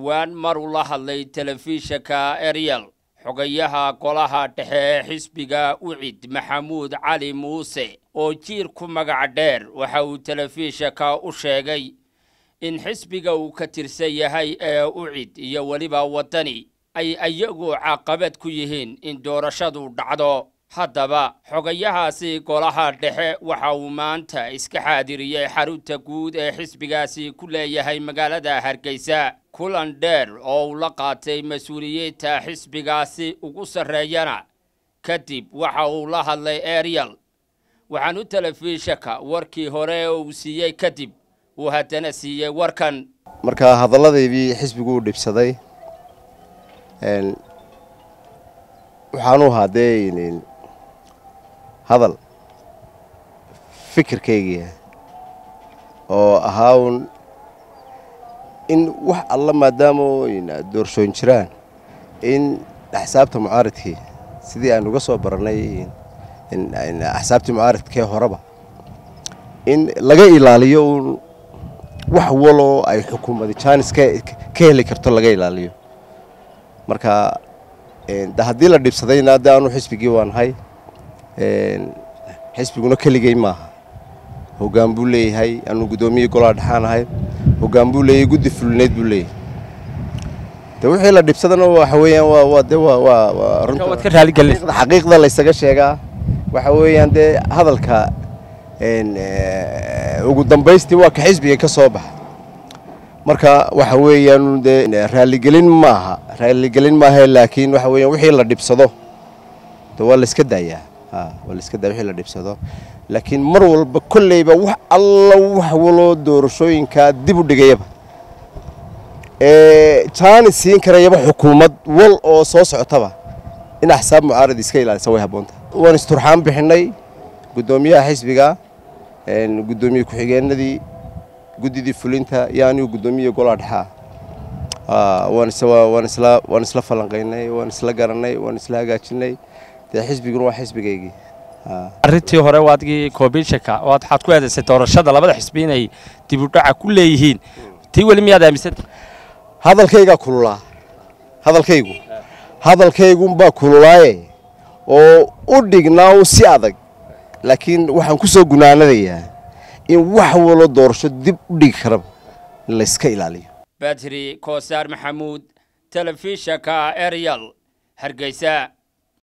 dhowaan mar uu la hadlay telefishinka eryal xogayaha golaha dhexe ee xisbiga ucid maxamuud cali muuse oo jiir ku magac dheer waxa uu telefishinka u sheegay in xisbiga uu ka tirsan yahay ee ucid iyo weliba waddani ay iyagu caqabad ku yihiin in doorashadu dhacdo haddaba xogayahaasi golaha dhexe waxa uu maanta iska xaadiriyey xarunta guud ee xisbigaasi ku leeyahay magaalada hargeysa kulan dheer oo uu la qaatay mas-uuliyiinta xisbigaasi ugu sarreeyana kadib waxa uu la hadlay eryal waxaanu telefishinka warkii hore uu siiyey kadib uu haddana siiyey warkan marka hadalladaydii xisbigu u dhibsaday waxaanu ahaa dee hadal fikirkaygiia oo ahaa un in wax alla maadaama doorshooyin jiraan in axsaabta mucaaridkii sidii aan uga soo barannay axsaabtii mucaaridkee horeba in laga ilaaliyo uun wax waloo ay xukuumadi jaanis ka heli karto laga ilaaliyo marka de haddii la dhibsadayna de anu xisbigii waanahay xisbiguna keligey maaha hoggaan buu leeyahay anuu guddoomiyii golaha dhexaan ahay hoggaan buu leeyahay guddi fulineed buu leeyahay de wixii la dhibsadana waxa weeyaan waa waa de waa waa waa runta xaqiiqda laysaga sheegaa waxa weeyaan dee hadalka ugu dambaystii waa ka xisbiga ka soo baxa marka waxa weeyaan dee raaligelin maaha raaligelin maaha laakiin waxa weeyaan wixii la dhibsado de waa la iska daayaa waa la iska daaya wixii la dhibsado laakiin mar walba kolleyba wax alla wax waloo doorashooyinkaa dib u dhigayaba ee jaani siin karayaba xukuumad wal oo soo socotaba in axsaab mucaarad iska ilaalisa way habboonta waan isturxaan bixinay guddoomiyaha xisbiga guddoomiye ku-xigeenadii guddidii fulinta iyo anigu guddoomiya golaha dhexaa waan isla waan isla falanqaynay waan isla garanay waan isla hagaajinay dee xisbiguna waa xisbigaygii arrintii hore waadgii koobinshaka waxaad ku eedaysay doorashada labada xisbi inay dib u dhaca ku leeyihiin tii weli miyaad aaminsanta hadalkaygaa kululaa hadalkaygu hadalkaygunbaa kululaaye oo u dhignaa un si adag laakiin waxaan ku soo gunaanadayaa in wax walo doorasho dib u dhigi karaba in layska ilaaliyo badri koosaar maxamuud telefishinka eryal hargeysa